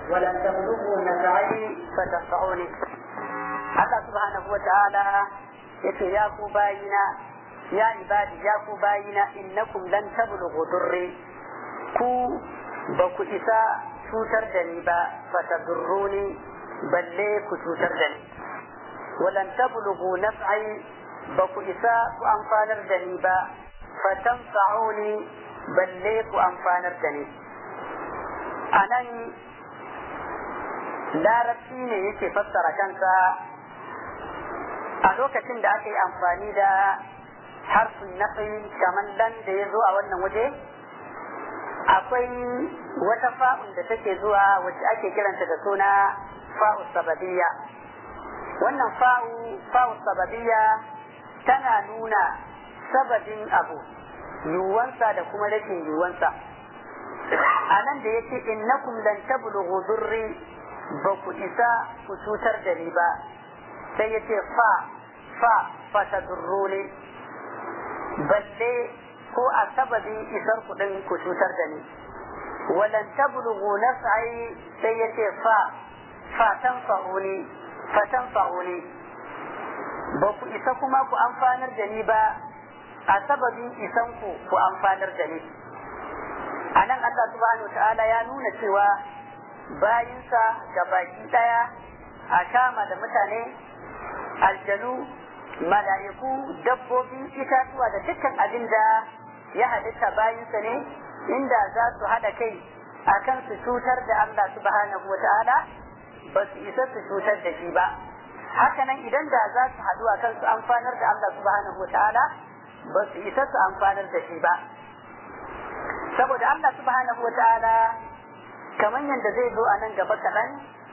ولن تبلغوا نفعي فتنفعوني الله سبحانه وتعالى yace ya ku bayina ya ibadi ya ku bayina innakum lan tablughu durri ku ba ku isa cutar da ni ba fatadurruni balle ku cutar da ni walan tablughu naf'i ba ku isa ku amfanar da ni ba fatanfa'uni balle ku amfanar da ni anan larabci ne yake fassara kansa a lokacin da aka yi amfani da harfin nafi kamar dan da ya zo a wannan waje akwai wata fa'un da take zuwa wacce ake kiranta da suna fa'u sababiyya wannan fa'u fa'u sababiyya tana nuna sababin abu yiwuwansa da kuma rashin yiwuwansa a nan da yake innakum lan tablughu durri ba ku isa ku cutar da ni ba sai yace fa fa fa tadurruni balle ko a sababin isar kuɗin ku cutar da ni walan tablughu naf'i sai yace fa fa tanfa'uni fa tanfa'uni ba ku isa kuma ku amfanar da ni ba a sababin isan ku ku amfanar da ni a nan Allah subhanahu wa ta'ala ya nuna cewa bayinsa ga baki daya a kama da mutane aljanu mala'iku dabbobi itatuwa da dukkan abin da ya halitta bayinsa ne inda za su haɗa kai a kan su cutar da Allah subhanahu wa ta'ala ba su isa su cutar da shi ba hakanan idan da za su haɗu a kan su amfanar da Allah subhanahu wa ta'ala ba su isa su amfanar da shi ba saboda Allah subhanahu wa ta'ala kamar yadda zai zo a nan gaba kaɗan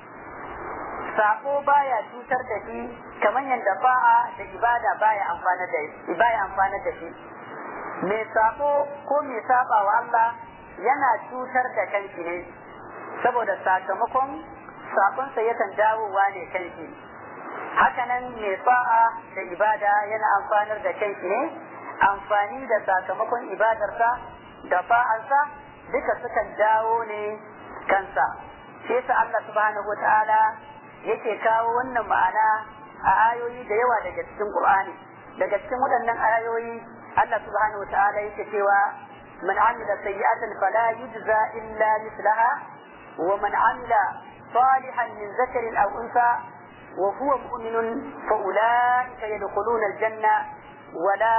sako baya cutar da shi kamar yadda ba'a da ibada baya amfana da shi baya amfana da shi mai sako ko mai saba wa Allah yana cutar da kanshi ne saboda sakamakon sakonsa yakan dawowa ne kanshi hakanan mai ba'a da ibada yana amfanar da kanshi ne amfani da sakamakon ibadarsa da ba'arsa duka sukan dawo ne kansa shi yasa Allah subhanahu wataala yake kawo wannan ma'ana a ayoyi da yawa daga cikin Qur'ani daga cikin waɗannan ayoyi Allah subhanahu wataala yake cewa man amila sayyi'atan fala yujza illa mithlaha wa man amila salihan min zakarin aw unsa wa huwa mu'minun fa ulaika yadkhuluna al-janna wala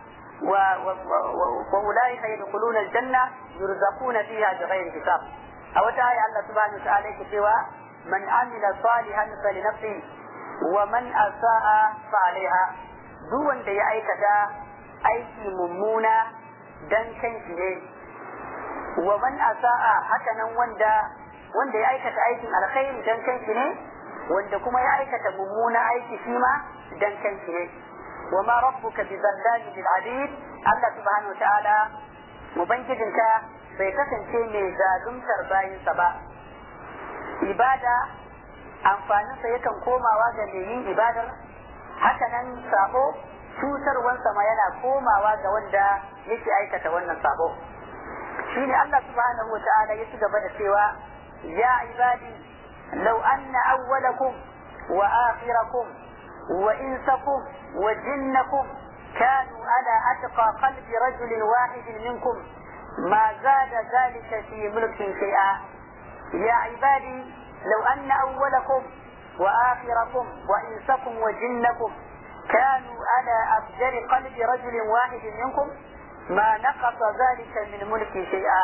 وأولئك يدخلون الجنة يرزقون فيها بغير حساب أو تعالى الله سبحانه وتعالى كتوى من عمل صالحا فلنفسه ومن أساء فعليها دون da ya aikata aiki mummuna dan kanshi ne wa man asa'a haka nan wanda wanda ya aikata aikin alkhairi dan kanshi ne wanda kuma ya aikata mummuna aiki shi ma dan kanshi ne wa ma rabbuka bi zallami bil abid Allah subhanahu wa ta'ala ubangijinka bai kasance mai zaluntar bayinsa ba ibada amfaninsa yakan komawa ga mai yin ibadar hakanan sabo cutarwansa ma yana komawa ga wanda yake aikata wannan sabo shine Allah subhanahu wa ta'ala ya ci gaba da cewa ya ibadi law anna awwalakum wa akhirakum wa insakum wa jinnakum كانوا على أتقى قلب رجل واحد منكم ما زاد ذلك في ملك شيئا يا عبادي لو أن أولكم وآخركم وإنسكم وجنكم كانوا على أفجر قلب رجل واحد منكم ما نقص ذلك من ملك شيئا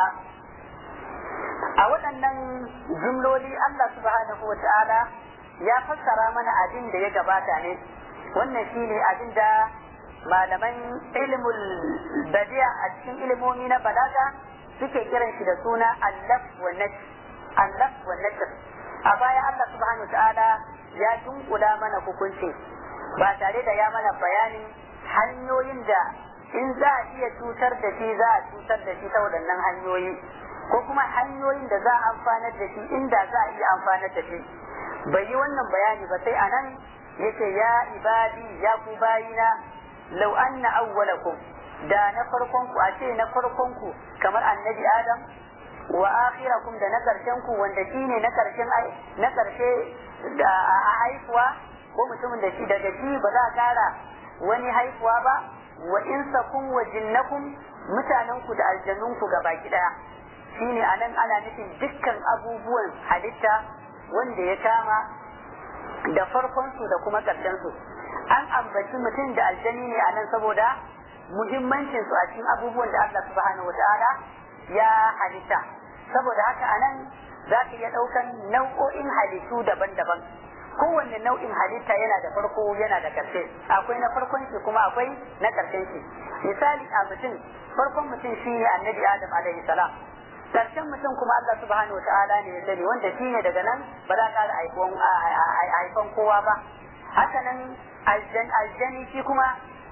أولا جملولي الله سبحانه وتعالى ya fassara mana abin da ya gabata ne wannan shine abin da malaman ilmul badi'a a cikin ilimomi na balaga suke kiran shi da suna allaf wa nashr allaf wa nashr a baya Allah subhanahu wa ta'ala ya dunkula mana hukunci ba tare da ya mana bayanin hanyoyin da in za a iya cutar da shi za a cutar da shi ta waɗannan hanyoyi ko kuma hanyoyin da za a amfanar da shi inda za a iya amfanar da shi bai yi wannan bayani ba sai anan yace ya ibadi ya ku bayina lau anna awwalakum da na farkon ku a ce na farkon ku kamar annabi adam wa akhirakum da na karshen ku wanda shine na karshen na karshe da a haifuwa ko mutumin da shi daga shi ba za a kara wani haifuwa ba wa insakum wa jinnakum mutanen ku da aljannun ku gaba daya shine anan ana nufin dukkan abubuwan halitta wanda ya kama da farkon su da kuma karshen su an ambaci mutum da aljani ne anan saboda muhimmancin su a cikin abubuwan da Allah subhanahu wataala ya halitta saboda haka anan za ka iya ɗaukan nau'o'in halittu daban-daban kowanne nau'in halitta yana da farko yana da ƙarshe akwai na farkon shi kuma akwai na ƙarshen shi misali a mutum farkon mutum shi ne annabi adam alaihi salam ƙarshen mutum kuma Allah subhanahu wa ta'ala ne ya sani wanda shi ne daga nan ba za ka haifan kowa ba haka nan aljani shi kuma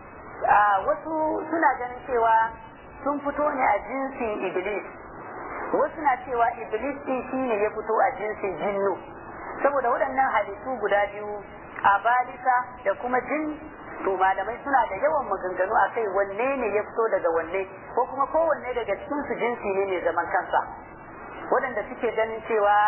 wasu suna ganin cewa sun fito ne a jinsin iblis wasu na cewa iblis din shi ne ya fito a jinsin jinnu saboda waɗannan halittu guda biyu a balisa da kuma jin to malamai suna da yawan maganganu a kai wanne ne ya fito daga wanne ko kuma kowanne daga cikin su jinsi ne mai zaman kansa waɗanda suke ganin cewa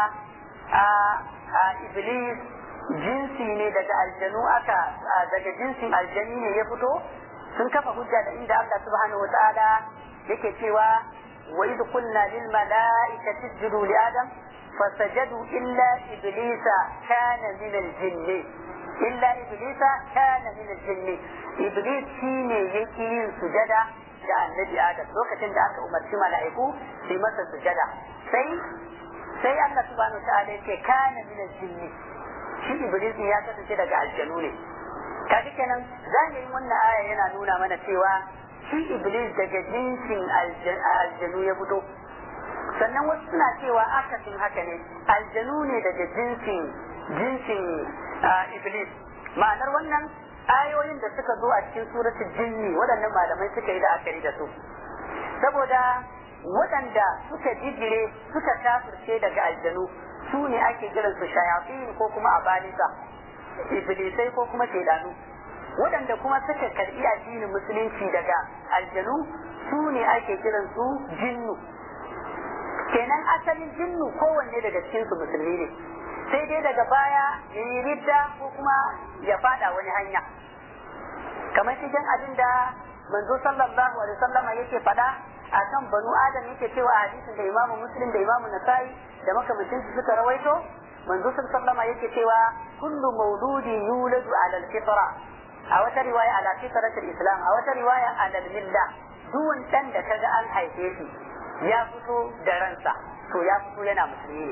a iblis jinsi ne daga aljanu aka daga jinsin aljani ne ya fito sun kafa hujja da inda Allah subhanahu wataala yake cewa wa idh qulna lil mala'ikati isjudu li adam fasajadu illa iblisa kana min al jinni illa iblisa kana min al jinni iblis shine yake yin sujada da annabi adam lokacin da aka umarci mala'iku su yi masa sujada sai sai Allah subhanahu wataala yake kana min al jinni shi iblis ya kasance daga aljanu ne kaji kenan zahirin wannan aya yana nuna mana cewa shi iblis daga jinsin aljanu ya fito sannan wasu suna cewa akasin haka ne aljanu ne daga jinsin jinsin iblis ma'anar wannan ayoyin da suka zo a cikin suratul jinni waɗannan malamai suka yi da akari da su saboda waɗanda suka jijire suka kafirce daga aljanu su ne ake kiransu shayafin ko kuma abalisa iblisai ko kuma shaidanu waɗanda kuma suka karɓi addinin musulunci daga aljanu su ne ake kiran su jinnu kenan asalin jinnu kowanne daga cikin su musulmi ne sai dai daga baya ya yi ridda ko kuma ya fada wani hanya kamar cikin abin da manzo sallallahu alaihi wasallama yake faɗa a kan banu adam yake cewa a hadisin da imamu muslim da imamu nasa'i da makamancin su suka rawaito manzo sallama yake cewa kullu mauludi yuladu ala al-fitra a wata riwaya ala fitratul islam a wata riwaya ala milla duwan dan da kaga an haife shi ya fito da ransa to ya fito yana musulmi ne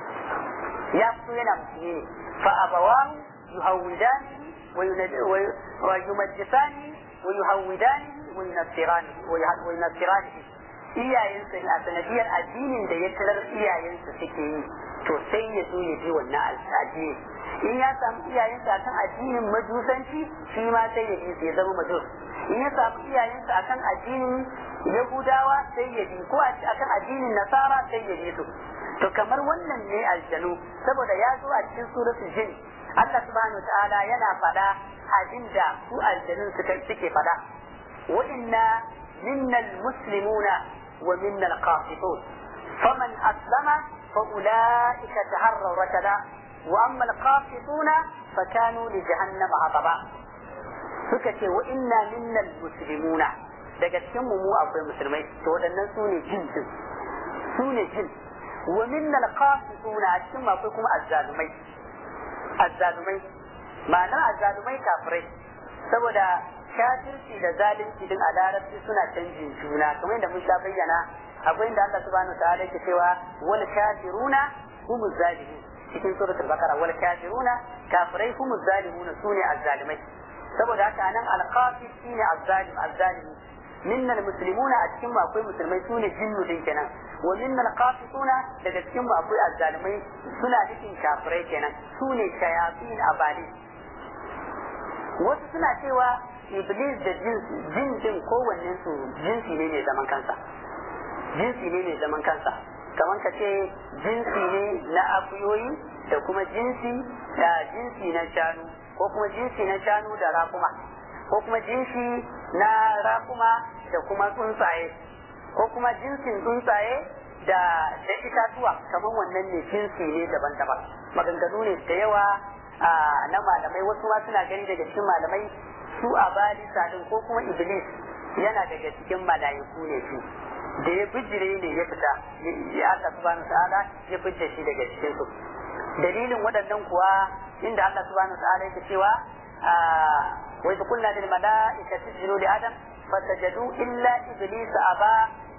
ya fito yana musulmi ne fa abawahu yuhawidani wa yumajjisani wa yuhawidani wa yunassirani wa yunassirani iyayensa ne a sanadiyar addinin da ya tarar iyayensa suke yi to sai ya zo ya bi wannan addini in ya samu iyayensa akan addinin majusanci shi ma sai ya bi ya zama majus in ya samu iyayensa akan addinin yahudawa sai ya bi ko akan addinin nasara sai ya bi su to kamar wannan ne aljanu saboda ya zo a cikin suratul jin Allah subhanahu ta'ala yana faɗa abinda su aljanun suke faɗa wa inna minnal muslimuna wa minnal qasitun faman aslama فأولئك تهروا رشدا وأما القاسطون فكانوا لجهنم حطبا سكتي وإنا منا المسلمون daga cikin mu mu akwai musulmai to waɗannan su ne jin din su ne jin wa minnal qasituna a cikin akwai kuma azzalumai azzalumai ma'anar azzalumai kafirai saboda kafirci da zalunci din a larabci suna canjin juna kamar yadda mun sha bayyana akwai inda Allah subhanahu wa ta'ala yake cewa wal kafiruna humuz zalimun cikin suratul baqara wal kafiruna kafirai humuz zalimuna sune azzalimai saboda haka nan alqafid shine azzalim azzalimi minna almuslimuna a cikin mu akwai musulmai sune jinnu din kenan wa minna alqafituna daga cikin mu akwai azzalimai suna cikin kafirai kenan sune shayatin abali wasu suna cewa iblis da jin din kowannen su jinsi ne mai zaman kansa jinsi ne mai zaman kansa kamar ka ce jinsi ne na akuyoyi da kuma jinsi da jinsi na shanu ko kuma jinsi na shanu da rakuma ko kuma jinsi na rakuma da kuma tsuntsaye ko kuma jinsin tsuntsaye da da itatuwa kamar wannan ne jinsi ne daban-daban maganganu ne da yawa na malamai wasu ma suna gani daga cikin malamai su a balisa din ko kuma iblis yana daga cikin mala'iku ne su da ya bijire ne ya fita ya Allah subhanahu ta'ala ya fice shi daga cikin su dalilin waɗannan kuwa inda Allah subhanahu ta'ala yake cewa wa idh qulna lil mala'ikati isjudu li adam fasajadu illa iblis aba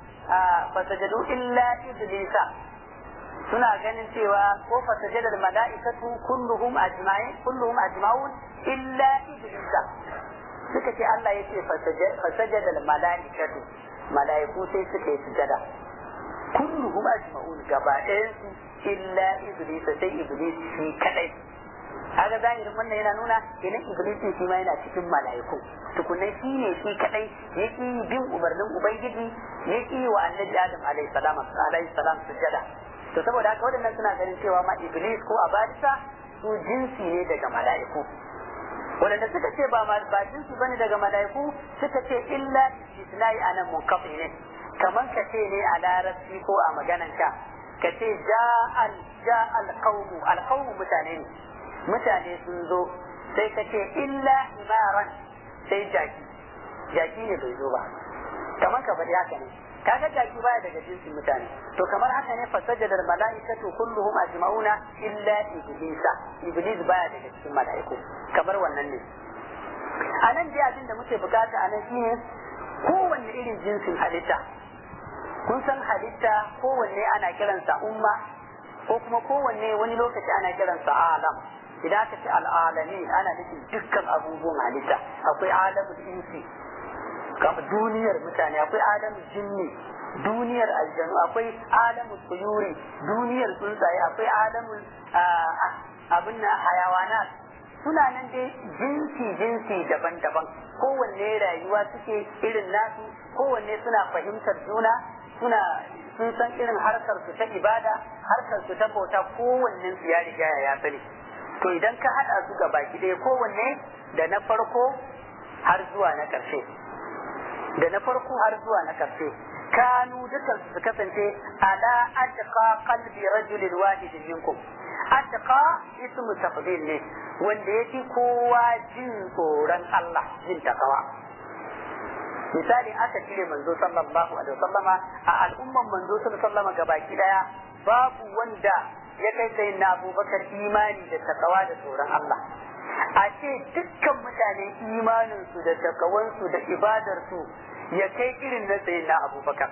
fasajadu illa iblisa suna ganin cewa ko fasajada al mala'ikatu kulluhum ajma'in kulluhum ajma'un illa iblisa suka ce Allah ya ce fasajada al mala'ikatu mala'iku sai suka yi sujada kulluhum ajma'un gaba ɗayan su illa iblisa sai iblis shi kadai kaga zahirin wannan yana nuna idan iblis shi ma yana cikin mala'iku tukunai shi ne shi kadai yake bin umarnin ubangiji yake wa annabi adam alaihi salam alaihi salam sujada to saboda haka waɗannan suna ganin cewa ma iblis ko abadisa su jinsi ne daga mala'iku waɗanda suka ce ba ba jinsi bane daga mala'iku suka ce illa istisnai anan munkafi ne kaman ka ce ne a larabci ko a maganan ka ka ce ja'al ja'al qaumu al qaumu mutane ne mutane sun zo sai ka ce illa imaran sai jaki jaki ne bai zo ba kamar ka faɗi haka ne kaga jaki baya daga jinsin mutane to kamar haka ne fasajadar mala'ikatu kulluhum ajma'una illa iblisa iblis baya daga cikin mala'iku kamar wannan ne a nan dai abin da muke bukata a nan shine kowanne irin jinsin halitta kun san halitta kowanne ana kiransa umma ko kuma kowanne wani lokaci ana kiransa alam idan aka ce al'alami ana nufin dukkan abubuwan halitta akwai alamul insi kamar duniyar mutane akwai alamul jinni duniyar aljanu akwai alamul tsuyuri duniyar tsuntsaye akwai alamul abin na hayawanat suna nan dai jinsi jinsi daban-daban kowanne rayuwa suke irin nasu kowanne suna fahimtar juna suna sun san irin harkar su ta ibada harkar su ta bauta kowannen su ya riga ya sani to idan ka haɗa su ga baki ɗaya kowanne da na farko har zuwa na ƙarshe da na farko har zuwa na ƙarshe kanu dukan su kasance ala atqa qalbi rajulin wahidin minkum atqa ismu tafdil ne wanda yake kowa jin tsoron Allah jin takawa misali aka cire manzo sallallahu alaihi wasallama a al'umman manzo sallallahu alaihi wasallama gabaki daya babu wanda ya kai sai na abubakar imani da takawa da tsoron Allah a ce dukkan mutane imaninsu da takawansu da ibadarsu ya kai irin na sayin na abubakar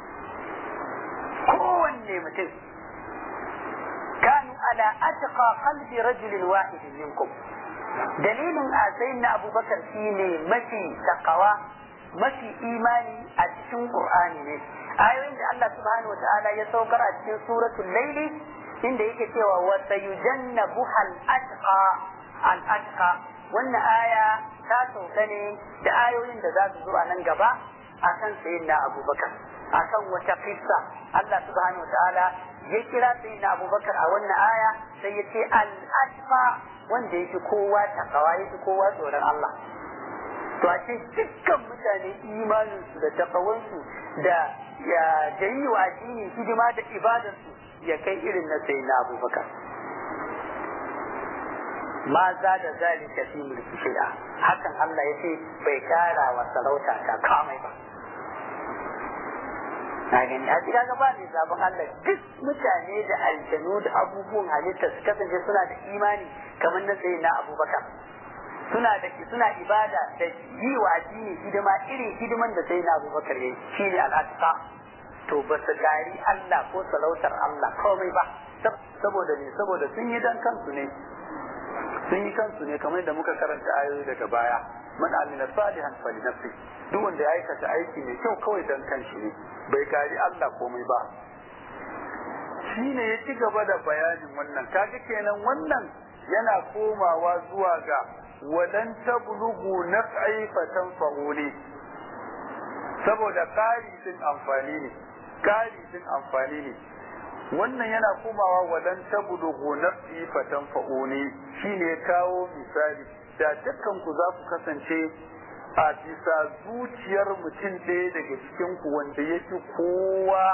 kowanne mutum kanu ala atqa qalbi rajulin wahidin minkum dalilin a sayin na abubakar shine mafi takawa mafi imani a cikin qur'ani ne ayoyin da Allah subhanahu wa ta'ala ya saukar a cikin suratul laili inda yake cewa wa sayujannabu hal atqa al atqa wannan aya ta sauka ne da ayoyin da za su zo a nan gaba akan sayyidina abubakar akan wata kissa Allah subhanahu wataala ya kira sayyidina abubakar a wannan aya sai ya ce al atqa wanda yake kowa takawa yake kowa tsoron Allah to a ce dukkan mutane imaninsu da takawansu da ya jayi wa addini hidima da ibadarsu ya kai irin na sai na abubakar ma za da zalika fi mulki shida hakan Allah ya ce bai kara wa sarauta ta kamai ba na gani a cikin gaba ne sabon Allah duk mutane da aljanu da abubuwan halitta su kasance suna da imani kamar na sai na abubakar suna da suna ibada da yi wa addini hidima irin hidiman da sai na abubakar yayi shine al'atqa to ba su gari Allah ko salautar Allah komai ba saboda ne saboda sun yi dan kansu ne sun yi kansu ne kamar da muka karanta ayoyi daga baya man amila salihan fali nafsi duk wanda ya aikata aiki mai kyau kawai dan kanshi ne bai gari Allah komai ba shine ya ci gaba da bayanin wannan kaji kenan wannan yana komawa zuwa ga walan tablugu naf'i fatanfa'uni saboda kari din amfani ne kari din amfani ne wannan yana komawa walan tablugu naf'i fatanfa'uni shine kawo misali da dukkan ku za ku kasance a bisa zuciyar mutum ɗaya daga cikin ku wanda yake kowa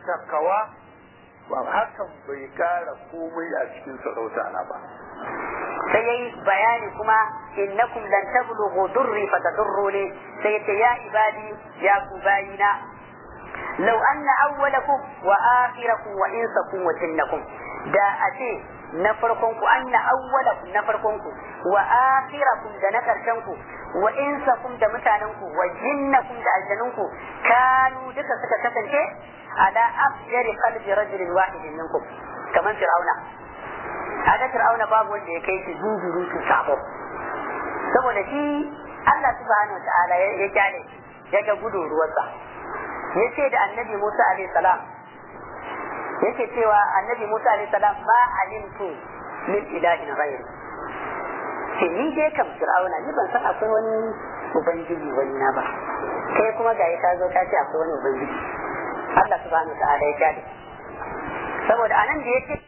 takawa ba hakan bai kara komai a cikin sarauta na ba sai yayi bayani kuma innakum lan tablughu durri fatadurruni sai yace ya ibadi ya ku bayina law anna awwalakum wa akhirakum wa insakum wa jinnakum da ace na farkon ku anna awwalakum na farkon ku wa akhirakum da na karshen ku wa insakum da mutanen ku wa jinnakum da aljanun ku kanu duka suka kasance ala afjari qalbi rajulin wahidin minkum kaman fir'auna kaga fir'auna babu wanda ya kai shi zuzurutun sabo saboda shi Allah subhanahu ta'ala ya kyale ya ga gudun ruwansa ya ce da annabi Musa alaihi salam yake cewa annabi Musa alaihi salam ma alimtu min ilahin ghayr ce ni dai kam fir'auna ni ban san akwai wani ubangiji wani na ba kai kuma ga ya zo ka ce akwai wani ubangiji Allah subhanahu ta'ala ya kyale saboda anan da yake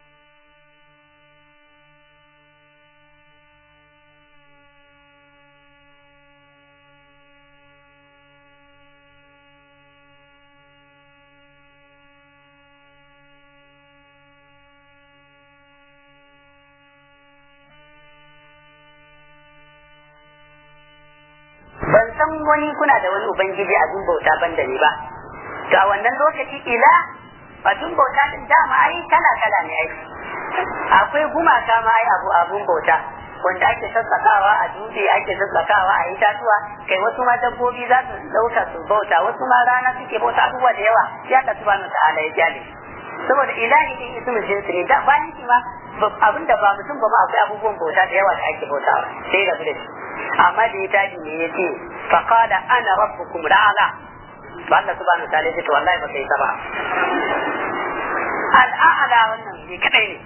ban san wani kuna da wani ubangiji a dun bauta ban da ni ba to a wannan lokaci ila a dun bauta din dama ai kala kala ne ai akwai gumaka ma ai abu abun bauta wanda ake sassakawa a dutse ake sassakawa a itatuwa kai wasu ma dabbobi za su dauka su bauta wasu ma rana suke bauta abubuwa da yawa ya ka subhanahu ta'ala ya jale saboda ilahi din ismul jinsi ne da bayan shi ma abinda ba mutum ba ma akwai abubuwan bauta da yawa da ake bautawa sai da da shi amma da ya tashi ne ya ce faqala ana rabbukum la'ala ba Allah subhanahu wa ta'ala ya ce to wallahi ba kai ba al'ala wannan ne kadai ne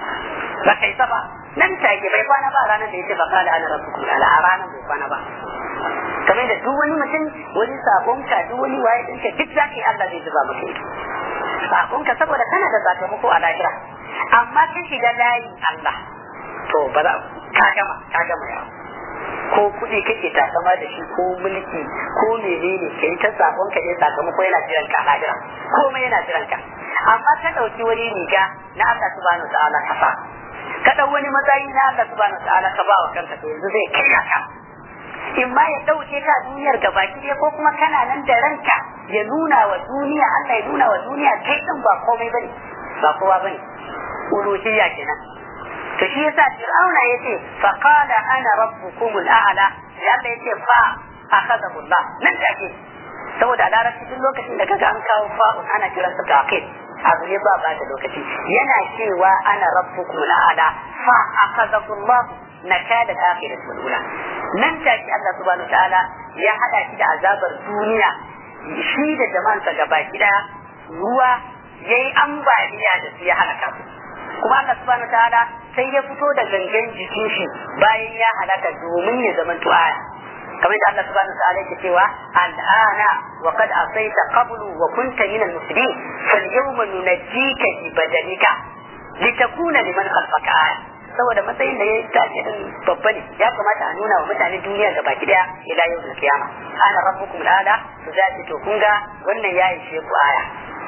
ba kai ba nan take bai kwana ba ranar da ya ce faqala ana rabbukum la'ala a ranar bai kwana ba kamar da duk wani mutum wani sabonka duk wani waye ɗinka duk zaka yi Allah zai zuba maka ido sabonka saboda kana da sakamako a lahira amma ka shiga layi Allah to ba za ka gama ka gama yawo ko kuɗi kake takama da shi ko mulki ko menene ka yi ta sabon ka ne sakamako yana jiran ka lahira komai yana jiran ka amma ka ɗauki wani riga na Allah subhanahu wa ta'ala ka fa ka ɗau wani matsayi na Allah subhanahu wa ta'ala ka ba wa kanka to yanzu zai kai ka in ma ya ɗauke ka duniyar gabaki ɗaya ko kuma kana nan da ranka ya nuna wa duniya Allah ya nuna wa duniya kai ɗin ba komai bane ba kowa bane uluhiyya kenan to shi yasa fir'auna yace fa qala ana rabbukum al'ala ya Allah yace fa akhadahu Allah nan take saboda larabci duk lokacin da kaga an kawo fa'un ana kiran sa taqib abu ne ba ba da lokaci yana cewa ana rabbukum al'ala fa akhadahu Allah nakada akhir sulula nan take Allah subhanahu ta'ala ya hada shi da azabar duniya shi da jama'ansa gaba gida ruwa yayi ambaliya da su ya halaka su kuma Allah subhanahu ta'ala sai ya fito da gangan jikin shi bayan ya halaka domin ya zama aya kamar da Allah subhanahu ta'ala yake cewa al'ana wa qad asaita qablu wa kunta min al-mufsidin fal yawma nunajjika bi badanika litakuna liman khalfaka aya saboda matsayin da ya tashi din babba ne ya kamata a nuna wa mutane duniya ga baki daya ila yau da kiyama ana rabbukum al'ala to za to kun ga wannan ya ishe ku aya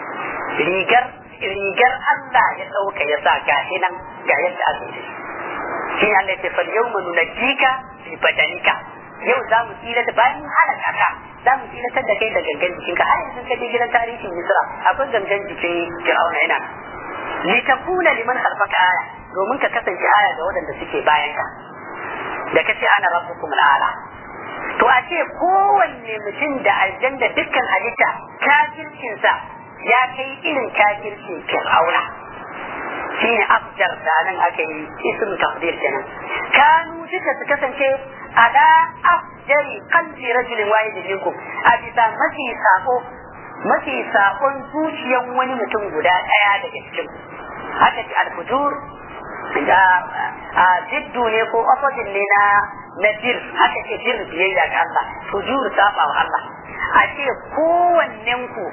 rigar rigar Allah ya ɗauka ya sa gashi nan ga yadda aka yi shi ne Allah ya ce fal yawma nunajjika bi badanika yau za mu tsira da bayan halaka ka za mu tsira da kai da gangan jikinka har yanzu ka je gidan tarihin Misra akwai gangan jikin Fir'auna yana litakuna liman khalfaka aya domin ka kasance aya ga waɗanda suke bayan ka da kace ana rabbukum al'ala to a ce kowanne mutum da aljanna dukkan halitta kafircinsa ya kai irin kafircin fir'auna shine afjar da nan aka yi ism taqdir kenan kanu duka su kasance ala afjari qalbi rajulin wahid minkum a bisa mafi sako mafi sakon zuciyan wani mutum guda daya daga cikin haka ce al-fujur da a jiddu ne ko opposite ne na na bir haka ce bir biyayya ga Allah fujur saba wa Allah a ce kowannen ku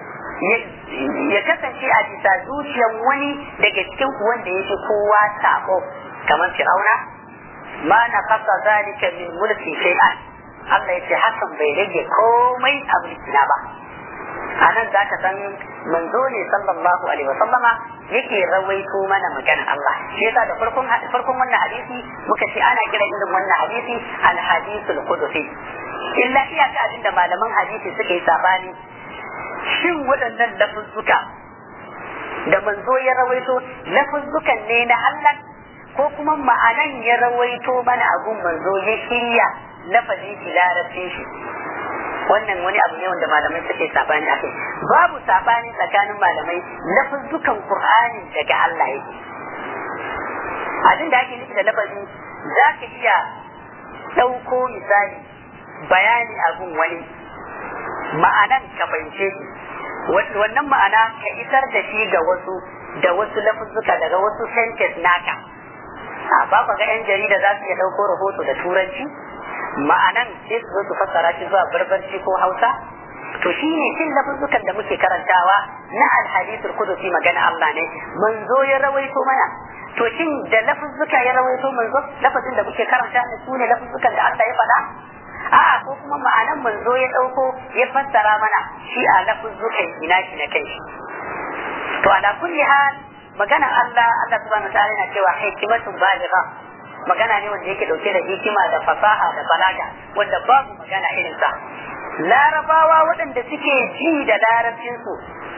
ya kasance a bisa zuciyan wani daga cikin ku wanda yake kowa sako kamar fir'auna ma na kasa zalika min mulki shay'an Allah ya ce hakan bai rage komai a mulkina ba a nan za ka san manzo ne sallallahu alaihi wa sallama yake rawaito mana maganar Allah shi yasa da farkon farkon wannan hadisi muka ce ana kira irin wannan hadisi al hadisul qudsi illa iyaka abin da malaman hadisi suka yi sabani shin waɗannan lafuzzuka da manzo ya rawaito lafuzzukan ne na Allah ko kuma ma'anan ya rawaito mana abun manzo ya shirya lafazin shi larabcin shi wannan wani abu ne wanda malamai suke sabani a kai babu sabani tsakanin malamai lafuzzukan qur'ani daga Allah yake abin da ake nufi da lafazi za ka iya ɗauko misali bayani abun wani ma'anan ka fahimce shi wannan ma'ana ka isar da shi ga wasu da wasu lafuzzuka daga wasu sentence naka a ba ga yan jarida za su iya ɗauko rahoto da turanci ma'anan sai su zo su fassara shi zuwa barbarci ko hausa to shi ne cin lafuzzukan da muke karantawa na alhadisul kudusi magana Allah ne manzo ya rawaito mana to shin da lafuzzuka ya rawaito manzo lafazin da muke karanta ne su ne lafuzzukan da Allah ya faɗa a'a ko kuma ma'anan manzo ya ɗauko ya fassara mana shi a lafuzzukan ina shi na kai to ala kulli hal magana Allah Allah subhanahu wa ta'ala yana cewa hikimatun baligha magana ne wanda yake dauke da hikima da fasaha da balaga wanda babu magana irin sa larabawa waɗanda suke ji da larabcinsu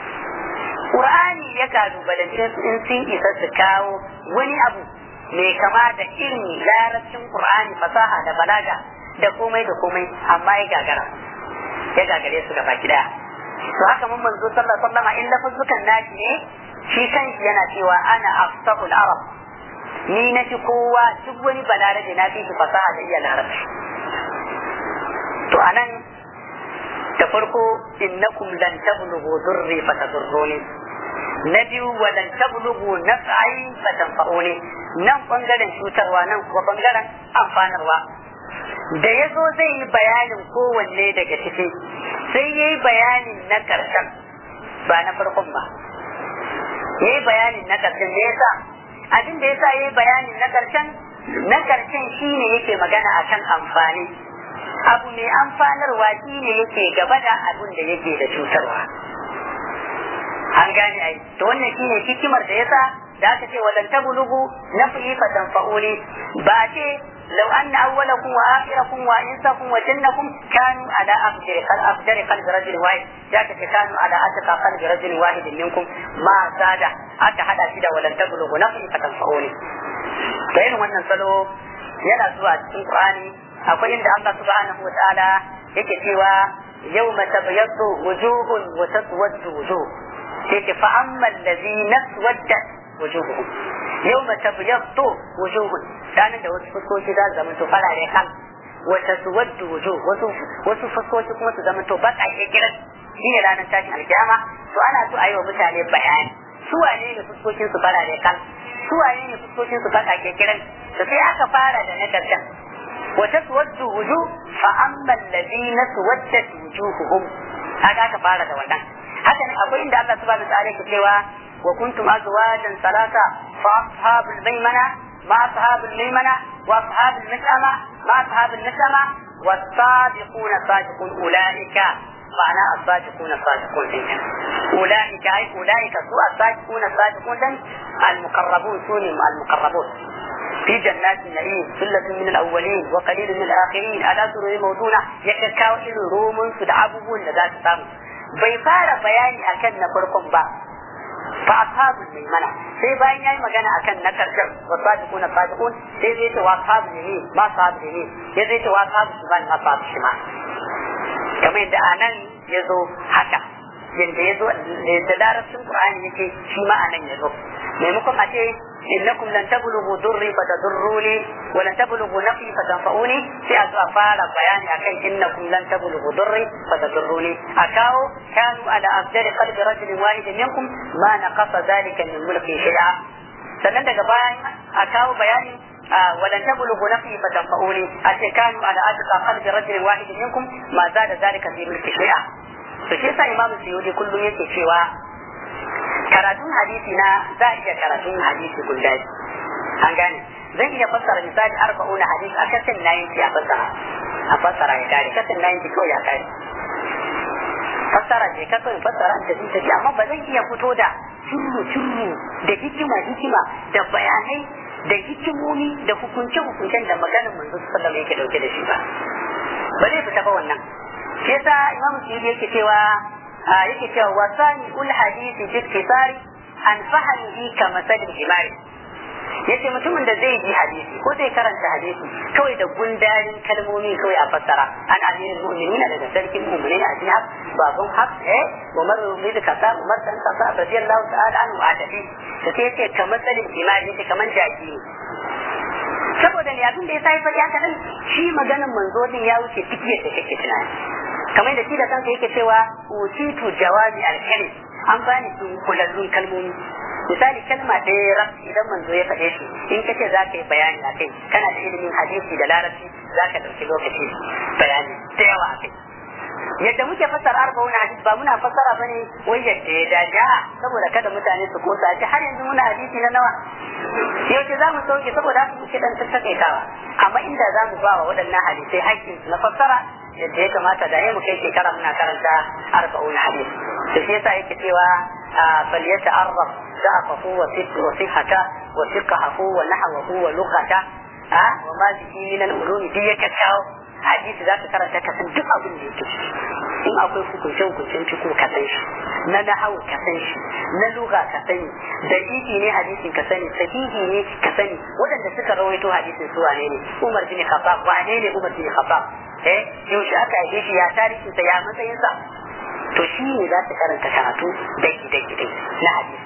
Qur'ani ya kalubalance su in sun isa su kawo wani abu mai kama da irin larabcin Qur'ani fasaha da balaga da komai da komai amma ya gagara ya gagare su gaba daya to haka mun manzo sallallahu alaihi wasallam in lafuzzukan nashi ne shi kanshi yana cewa ana afsahul arab ni na fi kowa duk wani balarabe na fi shi fasaha da iya larabci to anan da farko innakum lan tablughu durri fatadurruni na biyu wa lan tablughu naf'i fatanfa'uni nan bangaren cutarwa nan kuma bangaren amfanarwa da ya zo zai yi bayanin kowanne daga ciki sai ya yi bayanin na karshen ba na farkon ba ya yi bayanin na karshen da ya sa abin da ya sa ya yi bayanin na karshen na karshen shi ne yake magana akan amfani abu mai amfanarwa shi ne yake gaba da abin da yake da cutarwa an gane ai to wannan shi ne hikimar da ya sa da aka ce walan tablugu nafi fa tanfa'uni ba ce لو أن أولكم وآخركم وإنسكم وجنكم كانوا على أفجر قلب أفجر قلب رجل واحد ذاك كانوا على أتقى قلب رجل واحد منكم ما زاد حتى حدا كده ولن تبلغوا نفسي فتنفعوني فإن wannan salo yana zuwa cikin Qur'ani akwai inda Allah subhanahu wa ta'ala yake cewa yawma tabyaddu wujuhun wa taswaddu wujuh yake fa amma allazina taswaddat wujuhuhum yawma tabyaddu wujuhun ranar da wasu fuskoki za su zama to farare kan wata su waddu wujuh wasu wasu fuskoki kuma su zama to baƙaƙe kiran shi ne ranar tashin alkiyama to ana so a yi wa mutane bayani su wane ne fuskokin su farare kan su wane ne fuskokin su baƙaƙe kiran to sai aka fara da na karshen wata su waddu wujuh fa amma allazina suwaddat wujuhuhum haka aka fara da wannan haka ne akwai inda Allah subhanahu wa ta'ala yake cewa wa kuntum azwajan salasa fa ashabul maimana مع أصحاب الميمنة وأصحاب المشأمة مع أصحاب المشأمة والصادقون الصادقون أولئك معنى الصادقون الصادقون أولئك أي أولئك سوء الصادقون الصادقون المقربون سوني المقربون في جنات النعيم ثلة من الأولين وقليل من الآخرين ألا سرور موضونة يكاكاو إلى روم سدعبون لذات سامو bai fara bayani akan na farkon ba fa ashabul maimana sai bayan yayi magana akan na karshen wa sadiquna sadiqun sai zai ce wa ashabul yamin ma ashabul yamin sai zai ce wa ashabul shimal ma ashabul shimal kamar yadda anan ya zo haka yadda ya zo da larabcin qur'ani yake shi ma anan ya zo maimakon a ce innakum lan tablughu durri fatadurruni wa lan tablughu nafi fatanfa'uni sai a zo a fara bayani akan innakum lan tablughu durri fatadurruni a kawo kanu ala afdali qalbi rajulin wahidin minkum ma naqasa dhalika min mulki shay'a sannan daga bayan a kawo bayani ولن تبلغوا نفي فتنفعوني أتكانوا على أتقى قلب رجل واحد منكم ما زاد ذلك في ملك شيئا فشيء إمام السيودي كله يكي شيئا karatun hadisi na za a iya karatun hadisi guda an gane zan iya fassara misali arba'una hadisi a kasan nayin a fassara a fassara ya kare kasan nayin kawai ya kare fassara ne ka kawai fassara da zai tafi amma ba zan iya fito da curru curru da hikima hikima da bayanai da hikimomi da hukunce hukuncen da maganar manzo sallallahu alaihi yake dauke da shi ba ba zai fita ba wannan shi yasa imamu suyuti yake cewa yake cewa wasani ul hadisi bi iktisari an fahimi ka masalin himari yace mutumin da zai ji hadisi ko zai karanta hadisi kawai da gundarin kalmomi kawai a fassara an amirin mu'minina daga sarkin mu'minina a cikin babun haq eh Umar bin Khattab Umar dan Khattab radiyallahu ta'ala anhu a tafi da sai yace kamar tsalin imani yace kamar jaki ne saboda ne abin da ya sai fadi haka nan shi maganin manzo din ya wuce duk yadda kake tunani kamar da shi da kansa yake cewa utitu jawabi al-kalim an bani kulallun kalmomi misali kalma ɗaya raf idan manzo ya faɗe shi in ka ce za ka yi bayani a kai kana da ilimin hadisi da larabci za ka ɗauki lokaci bayani da yawa a kai yadda muke fassara arba'una hadis ba muna fassara bane wai yadda ya dace a saboda kada mutane su kosa ce har yanzu muna hadisi na nawa yaushe za mu sauke saboda haka muke dan tattakaitawa amma inda za mu ba wa waɗannan hadisai haƙƙin na fassara yadda ya kamata da mu kai shekara muna karanta arba'una hadis to shi yasa yake cewa فليتعرف ضعفه وصحته وفقهه ونحوه ولغته وما به من العلوم دي يكتاو hadisi za ka karanta ka san duk abin da yake in akwai hukunce hukuncen ciko ka san shi na nahawu ka san shi na lugha ka sani da iki ne hadisin ka sani sahihi ne ka sani waɗanda suka rawaito hadisin su wane ne Umar bin Khattab wane ne Umar bin Khattab eh yaushe aka yi shi ya tarihin sa ya matsayin sa to shi ne za ta karanta karatu daki daki dai na hadisi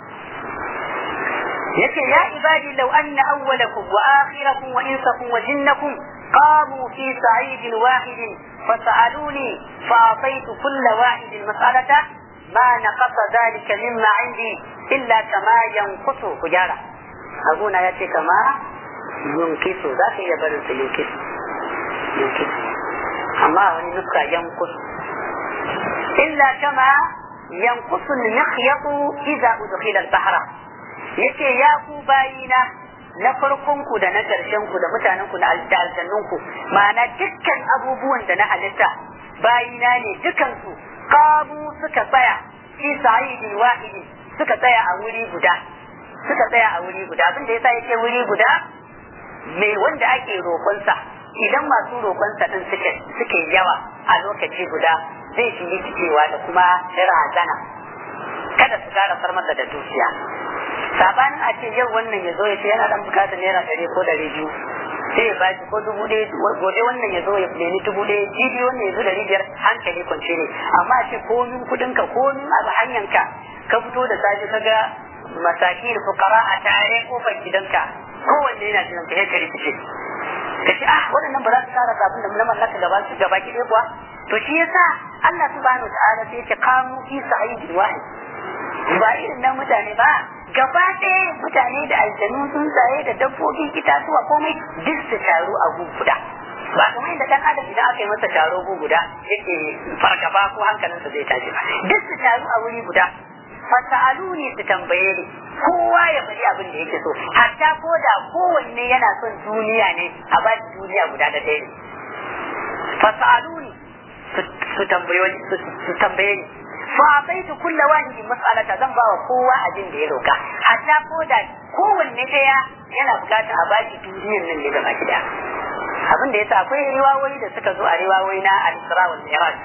yace ya ibadi law anna awwalakum wa akhirakum wa insakum wa jinnakum qamu fi sa'id wahid فسألوني فأعطيت كل واحد مسألة ما نقص ذلك مما عندي إلا كما ينقص حجارة أبونا يأتي كما ينقص ذاك يبرز ينقص ينقص أما ونسكى ينقص إلا كما ينقص المخيط إذا أدخل البحر yace ya ku bayina na farkonku da na ƙarshenku da mutanenku da aljannunku ma'ana dukkan abubuwan da na halitta bayina ne dukansu kamu suka tsaya fi sa'idin wahidi suka tsaya a wuri guda suka tsaya a wuri guda abin da yasa yake wuri guda mai wanda ake roƙonsa idan masu roƙonsa din suke suke yawa a lokaci guda zai shi rikicewa da kuma razana kada su gara far masa da dukiya sabanin a ce yau wannan ya zo ya ce yana dan bukatar naira ɗari ko ɗari biyu sai ya ba shi ko dubu ɗaya gobe wannan ya zo ya nemi dubu ɗaya jibi wannan ya zo ɗari biyar hankali kwance ne amma a ce komin kuɗinka komin abu hanyanka ka fito da safe ka ga masakin fukara a tare kofar gidanka kowanne yana jiran ka ya ka rikice ka ce ah waɗannan ba za su tsara abin da na mallaka gaba su gaba ki kuwa to shi yasa Allah subhanahu ta'ala sai ya ce qamu fi sa'idin wahid ba irin nan mutane ba gaba ɗaya mutane da aljanu sun tsaye da dabbobin itatuwa komai duk su taru a gu guda ba kamar yadda dan adam idan aka yi masa taro gu guda yake fargaba ko hankalinsa zai tashi ba duk su taru a wuri guda fasa'aluni su tambaye ni kowa ya faɗi abin da yake so hatta ko da kowanne yana son duniya ne a ba shi duniya guda da ɗaya ne fasa'aluni su tambaye ni su tambaye ni fa baitu kulla wahidi mas'alata zan ba wa kowa abin da ya roka hatta ko da kowanne ɗaya yana bukata a ba shi duniyar nan ne gaba gida abin da yasa akwai riwayoyi da suka zo a riwayoyi na al-Isra wal Mi'raj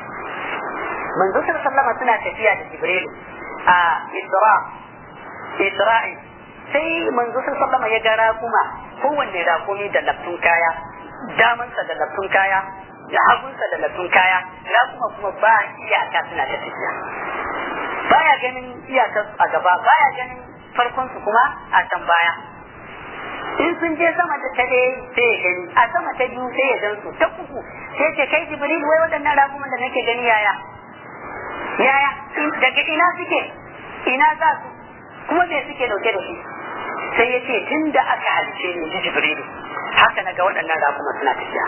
manzo sallallahu suna tafiya da Jibril a Isra Isra'i sai manzo sallallahu ya ga rakuma kowanne rakumi da laftun kaya damansa da laftun kaya da hagunsa da laftun kaya rakuma kuma ba iyaka suna ta tafiya baya ganin iyakar a gaba baya ganin farkon su kuma a can baya in sun je sama da ta ɗaya sai ya gani a sama ta biyu sai ya gan su ta uku sai ce kai jibril wai waɗannan rakuman da nake gani yaya yaya daga ina suke ina za su kuma me suke dauke da shi sai ya ce tun da aka halice ni ji jibrilu haka na ga waɗannan rakuma suna tafiya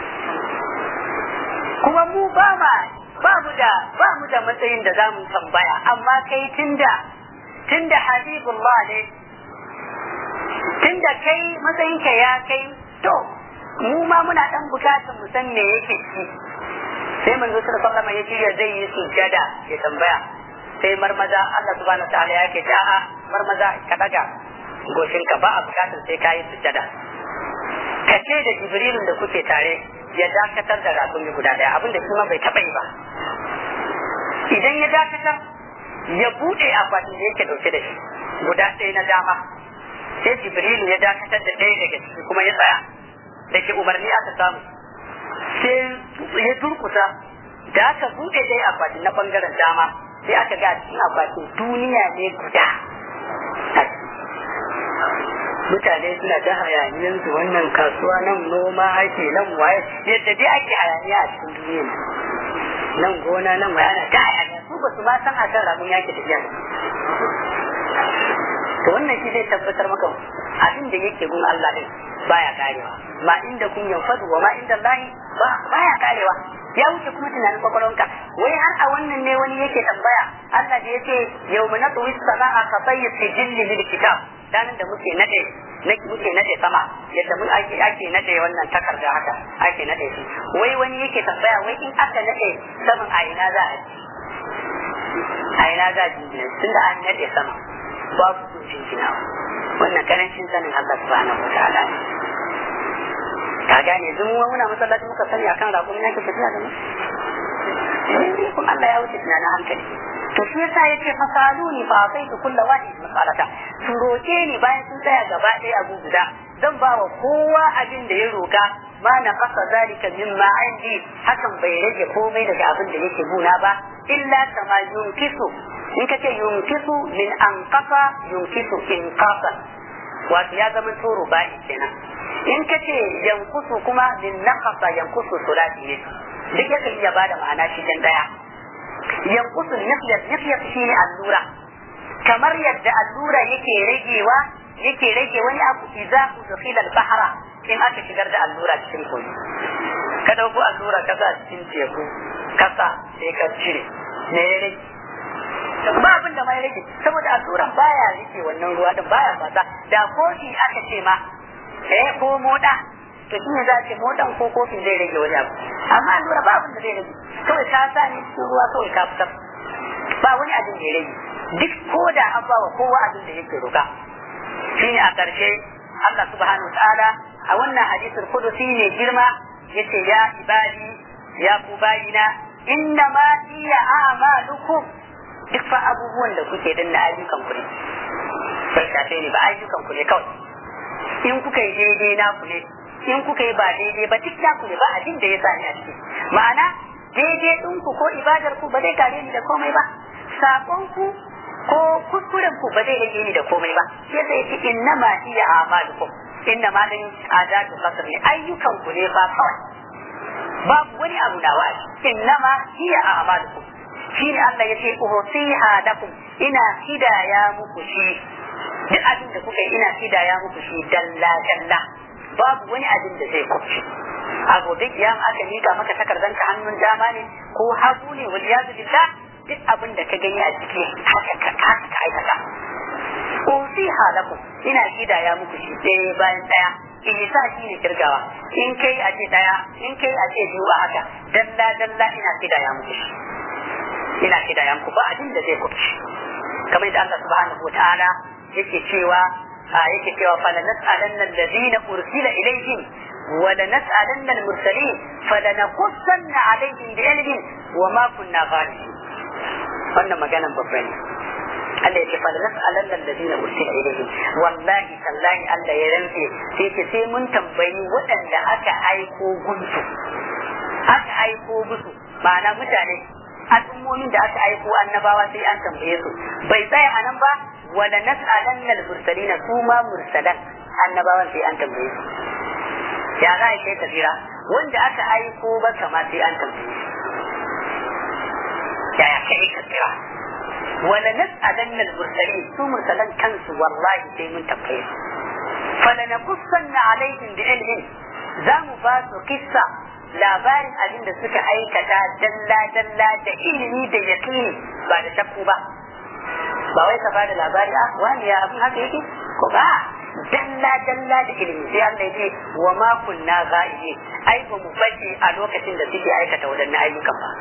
kuma mu ba ma ba mu da ba mu da matsayin da zamu tambaya amma kai tunda tunda habibullah ne tunda kai matsayinka ya kai to mu ma muna dan bukatar mu san me yake ci sai manzo sallallahu alaihi wasallam ya shirya zai yi sujjada ya tambaya sai marmaza Allah subhanahu wa ta'ala ya ce a'a marmaza ka daga goshinka ba a bukatar sai ka yi sujjada ka ce da jibrilun da kuke tare ya dakatar da rakumi guda daya abinda shi ma bai taɓa yi ba idan ya dakatar ya buɗe akwatin da yake ɗauke da shi guda ɗaya na dama sai jibrilu ya dakatar da ɗaya daga ciki kuma ya tsaya da ke umarni aka samu sai ya durkusa da aka buɗe ɗaya akwatin na ɓangaren dama sai aka ga cikin akwatin duniya ne guda mutane suna ta hayaniyan su wannan kasuwa nan noma ake nan waye yadda dai ake hayaniya a cikin duniya nan gona nan waye ana ta hayaniya su ba su ma san a kan ramin yake tafiya to wannan shi zai tabbatar maka abin da yake gun Allah din baya karewa ma inda kun yanfadu wa ma inda Allah ba baya karewa ya wuce kuma tunanin kwakwalwanka wai har a wannan ne wani yake tambaya Allah da yace yawma natwi as-samaa ka sayyi sijilli lil kitab ranar da muke nade muke nade sama yadda mun ake ake nade wannan takarda haka ake nade shi wai wani yake tambaya wai in aka nade saman a ina za a ji a ina za a ji tunda an nade sama babu sun jinjina wannan karancin sanin Allah subhanahu wa ta'ala ka gane duk muna masallaci muka sani akan raƙumi yake tafiya da mu eh kun Allah ya wuce tunanin hankali to shi yasa yace fasaluni fa ataitu kullu wahid masalata su roke ni bayan sun tsaya gaba ɗaya abu guda zan ba wa kowa abin da ya roka ma na kasa zalika mimma indi hakan bai rage komai daga abin da yake guna ba illa kama yunkisu in ka ce yunkisu min an kafa yunkisu in kafa wato ya zama toro ba'i kenan in ka ce yankusu kuma min nakasa yankusu sulati ne duk yakan iya bada ma'ana shi dan daya yankusu nafiyar nafiyar shi ne allura kamar yadda allura yake ragewa yake rage wani abu idza udkhila al-bahra in aka shigar da allura cikin kogi ka dauko allura ka sa cikin teku kasa sai ka cire me ya rage ba abin da ma ya rage saboda alluran baya rike wannan ruwa din baya fasa da kofi aka ce ma eh ko moda to shi ne za a ce modan ko kofin zai rage wani abu amma allura ba abin da zai rage kawai ka sa ne cikin ruwa kawai ka fitar ba wani abin da ya rage duk ko da an ba wa kowa abin da yake roka shine a ƙarshe Allah subhanahu wa ta'ala a wannan hadisul qudusi ne girma yace ya ibadi ya ku bayina inna ma iya a'malukum duk fa abubuwan da kuke danna ayyukan ku ne bai shafe ni ba ayyukan ku ne kawai in kuka yi daidai na ku ne in kuka yi ba daidai ba duk na ku ne ba abin da ya sa ni a ciki ma'ana daidai ɗin ku ko ibadar ku ba zai kare ni da komai ba sakon ku ko kuskuren ku ba zai rage ni da komai ba sai sai ce inna ma iya amalukum inna ma din adatu kasar ne ayyukan ku ne ba kawai babu wani abu na wa inna ma iya amalukum shine Allah ya ce uhsiha lakum ina hidaya muku shi duk abin da kuka yi ina hidaya muku shi dalla dalla babu wani abin da zai kubce a gobe kiyama aka mika maka takardar ka hannun dama ne ko hagu ne wal yazu billah duk abin da ka gani a ciki haka ka ka aikata usiha lakum ina hidaya muku shi ɗaya bayan ɗaya in yi sa shi ne kirgawa in kai a ce ɗaya in kai a ce biyu a haka dalla dalla ina hidaya muku shi ina hidaya muku ba abin da zai kubce kamar yadda Allah subhanahu wa ta'ala yake cewa yake cewa fala nas'alanna alladhina ursila ilayhim wa la nas'alanna al-mursalin fala naqussanna alayhim bi ilmin wa ma kunna ghalibin wannan maganan babba ne Allah yake fala nas'alanna alladhina ursila ilayhim wallahi tallahi Allah ya rantse sai ce sai mun tambayi waɗanda aka aiko gunsu aka aiko musu ma'ana mutane al'ummomin da aka aiko annabawa sai an tambaye su bai tsaya a nan ba wala nas'alanna al-mursalina su ma mursalan annabawan sai an tambaye su ya za a kai kabira wanda aka aiko ba kama sai an tambaye su ya ya kai kabira wala nas'alanna al-mursalin su mursalan kansu wallahi sai mun tambaye su fala naqussanna alaihim bi ilmin za mu ba su kissa labarin abin da suka aikata dalla-dalla da ilimi da yaƙini ba da shakku ba ba wai ka bada labari a wani ya abin haka yake ko ba dalla dalla da ilimi sai Allah ya ce wa ma kunna ghaibin ai ba mu bace a lokacin da suke aikata wadannan ayyukan ba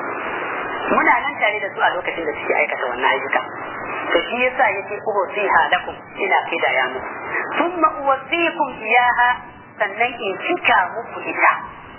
muna nan tare da su a lokacin da suke aikata wannan ayyuka to shi yasa yace uhsiha lakum ina kidaya muku thumma uwasikum iyaha sannan in cika muku ita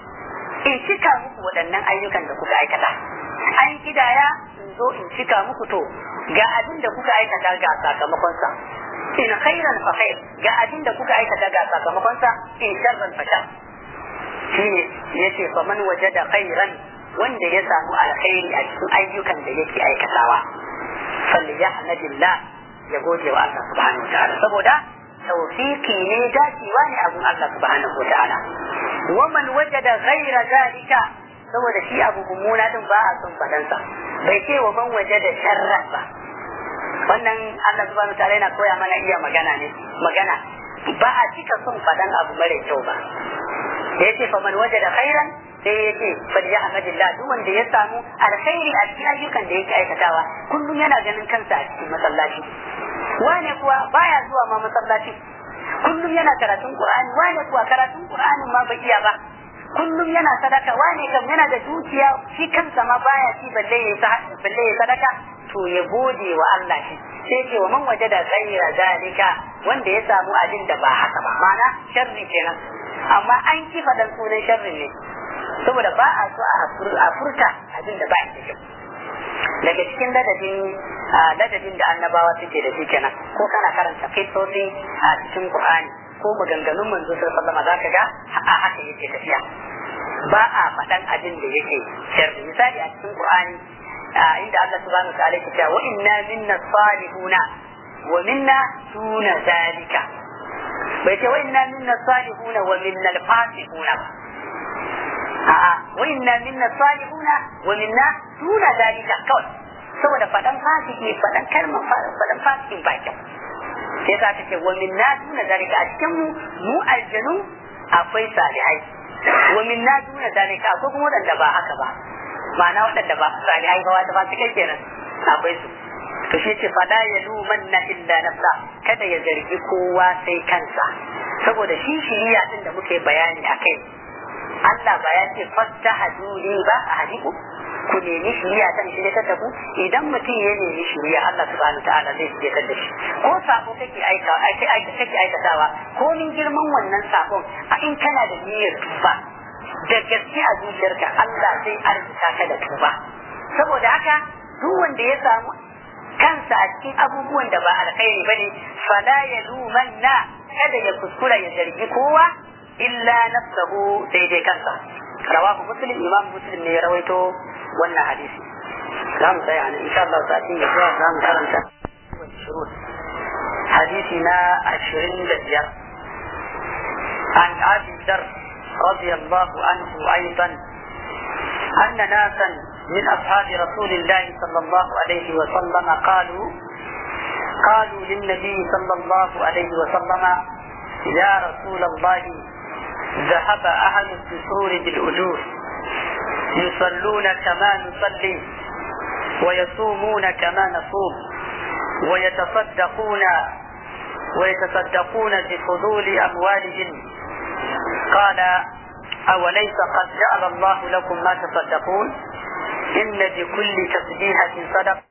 in cika muku waɗannan ayyukan da kuka aikata an kidaya in zo in cika muku to ga abin da kuka aikata ga sakamakonsa in khairan fa khair ga abin da kuka aikata ga sakamakonsa in sharran fa shar shine yace fa man wajada khairan wanda ya samu alkhairi a cikin ayyukan da yake aikatawa falyahmadillah ya gode wa Allah subhanahu wa ta'ala saboda tawfiki ne dacewa ne abun Allah subhanahu wa ta'ala wa man wajada ghaira zalika saboda shi abu mummuna din ba a son fadansa bai ce wa man wajada sharra ba wannan Allah subhanahu wa ta'ala yana koya mana iya magana ne magana ba a cika son fadan abu mara kyau ba da yace fa man wajada khairan sai ya ce fal yahmadillah duk wanda ya samu alkhairi a cikin ayyukan da yake aikatawa kullum yana ganin kansa a cikin masallaci wane kuwa baya zuwa ma masallaci kullum yana karatun qur'ani wane kuwa karatun qur'ani ma bai iya ba kullum yana sadaka wane kam yana da dukiya shi kansa ma baya ci balle ya balle ya sadaka to ya gode wa Allah shi sai ce wa man wajada ghayra zalika wanda ya samu abin da ba haka ba mana sharri kenan amma an kifa dan sunan sharri ne saboda ba a so a furta abin da ba a da kyau daga cikin ladabin ladabin da annabawa suke da shi kenan ko kana karanta kisosi a cikin qur'ani ko maganganun manzo sallallahu alaihi zaka ga a haka yake tafiya ba a faɗan abin da yake sharri misali a cikin qur'ani inda Allah subhanahu wa ta'ala yake cewa wa inna minna salihuna wa minna duna zalika bai ce wa inna minna salihuna wa minna al-fasiquna ba a'a wa inna minna salihuna wa minna duna zalika kawai saboda fadan fasiki fadan kalmar fadan fasikin ba kyau sai za ta ce wa minna duna zalika a cikin mu mu aljanu akwai salihai wa minna duna zalika akwai kuma wadanda ba haka ba ma'ana wadanda ba salihai ba wata ba su kai kenan akwai su to shi ce fada ya lumanna illa nafsa kada ya zargi kowa sai kansa saboda shi shiriya din da muke bayani akai Allah ba ya ce fasta haduni ba a hadiku ku nemi shiriya ta shirya ta tabu idan mutum ya nemi shiriya Allah subhanahu ta'ala zai shirya da shi ko sako kake aika kake aikatawa ko min girman wannan sakon a in kana da niyyar tuba da gaske a zuciyarka Allah zai arzuta ka da tuba saboda haka duk wanda ya samu kansa a cikin abubuwan da ba alkhairi bane fala yalumanna kada ya kuskura ya zargi kowa illa nafsahu sai dai kansa rawahu muslim imam muslim ne ya rawaito wannan hadisi za mu tsaya nan insha Allah sa'atin ya zuwa za mu karanta shurut hadisi na ashirin da biyar an abi dar رضي الله عنه أيضا أن ناسا من أصحاب رسول الله صلى الله عليه وسلم قالوا قالوا للنبي صلى الله عليه وسلم يا رسول الله ذهب أهل الدثور بالأجور يصلون كما نصلي ويصومون كما نصوم ويتصدقون ويتصدقون بفضول أموالهم قال أوليس قد جعل الله لكم ما تصدقون إن بكل تسبيحة صدق